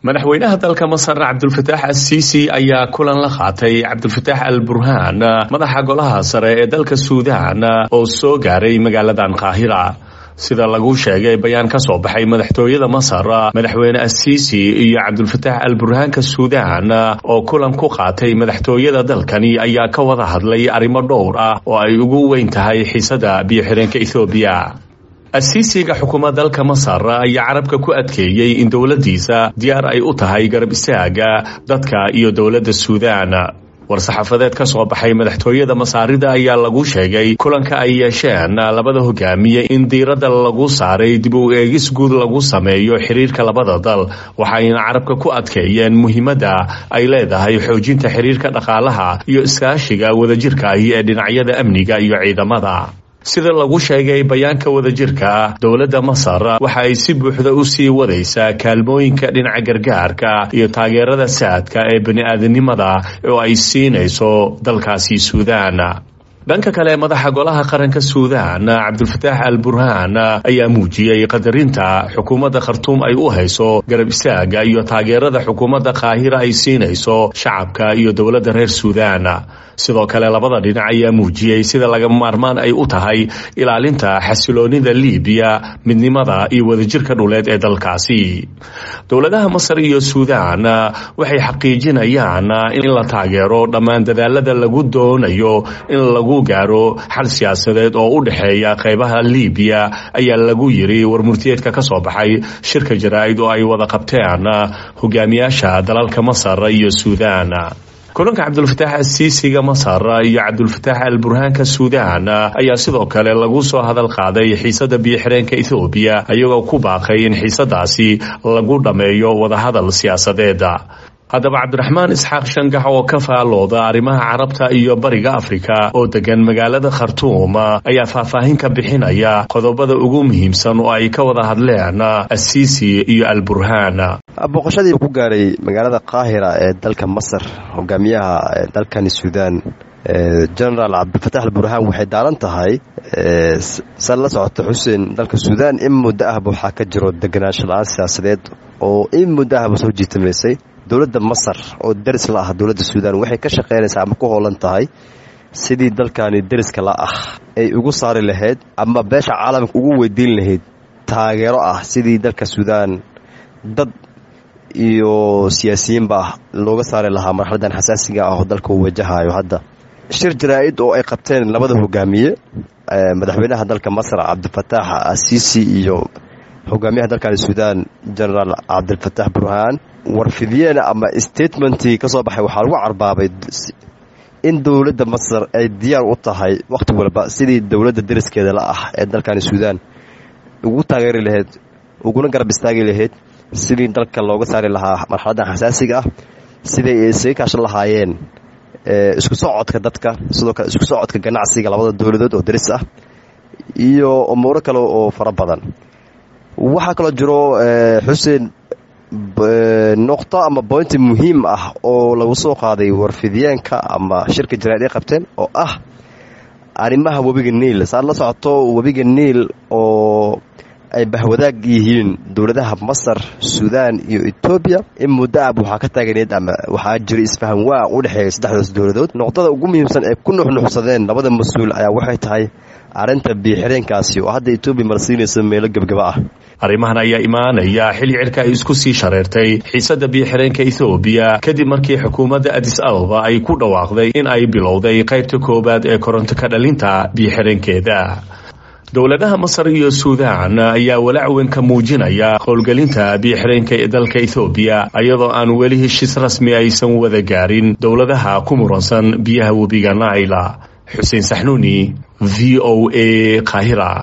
madaxweynaha dalka masar cabdulfataax assiisi ayaa kulan la qaatay cabdulfataax al burhaan madaxa golaha sare ee dalka suudaan oo soo gaaray magaaladan qaahira sida lagu sheegay bayaan ka soo baxay madaxtooyada masar madaxweyne assiisi iyo cabdulfataax al burhaanka suudaan oo kulan ku qaatay madaxtooyada dalkani ayaa ka wada hadlay arrimo dhowr ah oo ay ugu weyn tahay xiisada biyo-xireenka ethoobiya asiisiga xukuumad dalka masar ayaa carabka ku adkeeyey in dowladdiisa diyaar ay u tahay garab istaaga dadka iyo dowladda suudaan war-saxaafadeed ka soo baxay madaxtooyada masaarida ayaa lagu sheegay kulanka ay yeesheen labada hogaamiye in diiradda lagu saaray dib u eegis guud lagu sameeyo xiriirka labada dal waxayna carabka ku adkeeyeen muhiimadda ay leedahay xoojinta xiriirka dhaqaalaha iyo iskaashiga wadajirkaahi ee dhinacyada amniga iyo ciidamada sida lagu sheegay bayaanka wadajirka dowladda masar waxa ay si buuxda u sii wadaysaa kaalmooyinka dhinaca gargaarka iyo taageerada saadka ee bani-aadanimada oo ay siinayso dalkaasi suudaan dhanka kale madaxa golaha qaranka suudaan cabdulfataax al burhaan ayaa muujiyey qadarinta xukuumadda khartuum ay u hayso garab istaaga iyo taageerada xukuumadda qaahira ay siinayso shacabka iyo dowladda reer suudaan sidoo kale labada dhinac ayaa muujiyey sida laga maarmaan ay u tahay ilaalinta xasiloonida liibiya midnimada iyo wadajirka dhuleed ee dalkaasi dowladaha masar iyo suudaan waxay xaqiijinayaan in la taageero dhammaan dadaalada lagu doonayo in lagu gaaro xal siyaasadeed oo u dhexeeya qaybaha liibiya ayaa lagu yiri warmurtiyeedka ka soo baxay shirka jaraa'id oo ay wada qabteen hogaamiyaasha dalalka masar iyo suudaan kulanka cabdulfataax asiisiga masar iyo cabdulfataax al burhaanka suudaan ayaa sidoo kale lagu soo hadal qaaday xiisada biyo-xireenka ethoobiya iyagoo ku baaqay in xiisadaasi lagu dhammeeyo wadahadal siyaasadeeda haddaba cabdiraxmaan isxaaq shangax oo ka faalooda arrimaha carabta iyo bariga afrika oo degan magaalada khartuum ayaa faahfaahin ka bixinaya qodobada ugu muhiimsan oo ay ka wada hadleen asiisi iyo al burhaan booqashadii ku gaaray magaalada qaahira ee dalka masar hogaamiyaha dalkani suudaan genaraal cabdilfataax al burhaan waxay daaran tahay san la socota xuseen dalka suudaan in muddo ahba waxaa ka jiro deganaansho la-aan siyaasadeed oo in muddo ahba soo jiitamaysay dowladda masar oo deris la ah dowladda suudaan waxay ka shaqaynaysaa ama ku hoolan tahay sidii dalkani deriska la ah ay ugu saari lahayd ama beesha caalamka ugu weydiin lahayd taageero ah sidii dalka suudaan dad iyo siyaasiyiinba looga saari lahaa marxaladan xasaasiga ah oo dalka uu wajahayo hadda shir jaraa-id oo ay qabteen labada hogaamiye madaxweynaha dalka masar cabdifataax asiisi iyo hogaamiyaha dalkani suudaan genaraal cabdilfataax burhaan warfidyeena ama statementii ka soo baxay waxaa lagu carbaabay in dowladda masar ay diyaar u tahay wakhti walba sidii dowladda deriskeeda la ah ee dalkani suudaan ugu taageeri lahayd uguna garab istaagi lahayd sidii dalka looga saari lahaa marxaladdan xasaasiga ah siday isaga kaashan lahaayeen isku socodka dadka sidoo kale isku socodka ganacsiga labada dowladood oo deris ah iyo umuuro kale oo fara badan waxaa kaloo jiro xuseen noqto ama boynti muhiim ah oo lagu soo qaaday warfidyaenka ama shirka jaraa'id ay qabteen oo ah arrimaha webiga niil saad la socoto webiga niil oo ay bahwadaag yihiin dowladaha masar suudaan iyo etoobiya in muddo ab waxaa ka taaganeed ama waxaa jira isfahan waa u dhexeeya saddexdaas dowladood noqdada ugu muhiimsan ee ku nuxnuxsadeen labada mas-uul ayaa waxay tahay arrinta biyo-xireenkaasi oo hadda etoobiya marsiinaysa meelo gebgaba ah arrimahan ayaa imaanaya xilli cirka ay isku sii shareertay xiisada biyo-xireenka ethoobiya kadib markii xukuumadda adis ababa ay ku dhawaaqday in ay bilowday qaybta koowaad ee koronto ka dhalinta biyo-xireenkeeda dowladaha masar iyo suudaan ayaa walaac weyn ka muujinaya howlgelinta biyo-xireenka ee dalka ethoobiya iyadoo aan weli heshiis rasmi aysan wada gaarin dowladaha ku muransan biyaha webiga naila xuseen saxnuuni v o a kahira